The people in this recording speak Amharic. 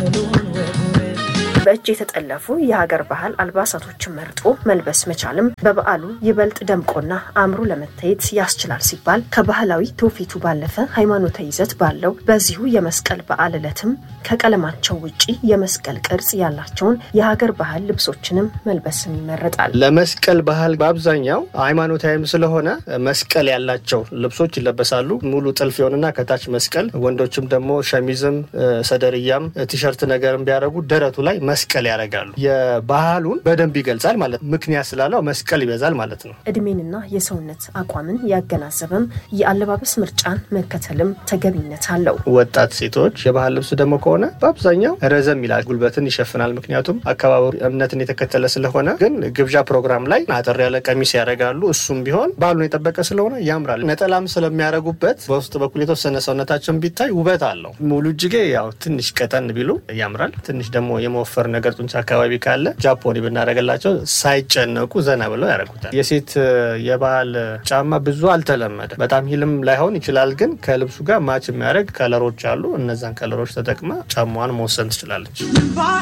በእጅ የተጠለፉ የሀገር ባህል አልባሳቶችን መርጦ መልበስ መቻልም በበዓሉ ይበልጥ ደምቆና አምሮ ለመታየት ያስችላል ሲባል ከባህላዊ ትውፊቱ ባለፈ ሃይማኖታዊ ይዘት ባለው በዚሁ የመስቀል በዓል ዕለትም ከቀለማቸው ውጪ የመስቀል ቅርጽ ያላቸውን የሀገር ባህል ልብሶችንም መልበስም ይመረጣል። ለመስቀል ባህል በአብዛኛው ሃይማኖታዊም ስለሆነ መስቀል ያላቸው ልብሶች ይለበሳሉ። ሙሉ ጥልፍ የሆንና ከታች መስቀል፣ ወንዶችም ደግሞ ሸሚዝም ሰደርያም ቲሸርት ነገርም ቢያደርጉ ደረቱ ላይ መስቀል ያደርጋሉ። የባህሉን በደንብ ይገልጻል ማለት ምክንያት ስላለው መስቀል ይበዛል ማለት ነው። እድሜንና የሰውነት አቋምን ያገናዘበም የአለባበስ ምርጫን መከተልም ተገቢነት አለው። ወጣት ሴቶች የባህል ልብስ ደግሞ ከሆነ በአብዛኛው ረዘም ይላል፣ ጉልበትን ይሸፍናል። ምክንያቱም አካባቢ እምነትን የተከተለ ስለሆነ። ግን ግብዣ ፕሮግራም ላይ አጠር ያለ ቀሚስ ያደርጋሉ። እሱም ቢሆን ባህሉን የጠበቀ ስለሆነ ያምራል። ነጠላም ስለሚያደርጉበት በውስጥ በኩል የተወሰነ ሰውነታቸውን ቢታይ ውበት አለው። ሙሉ እጅጌ ያው ትንሽ ቀጠን ቢሉ ያምራል። ትንሽ ደግሞ የመወፈር ነገር ጡንቻ አካባቢ ካለ ጃፖኒ ብናደርግላቸው ሳይጨነቁ ዘና ብለው ያደርጉታል። የሴት የባህል ጫማ ብዙ አልተለመደ። በጣም ሂልም ላይሆን ይችላል። ግን ከልብሱ ጋር ማች የሚያደርግ ከለሮች አሉ። እነዛን ከለሮች ተጠቅማ ጫማዋን መወሰን ትችላለች።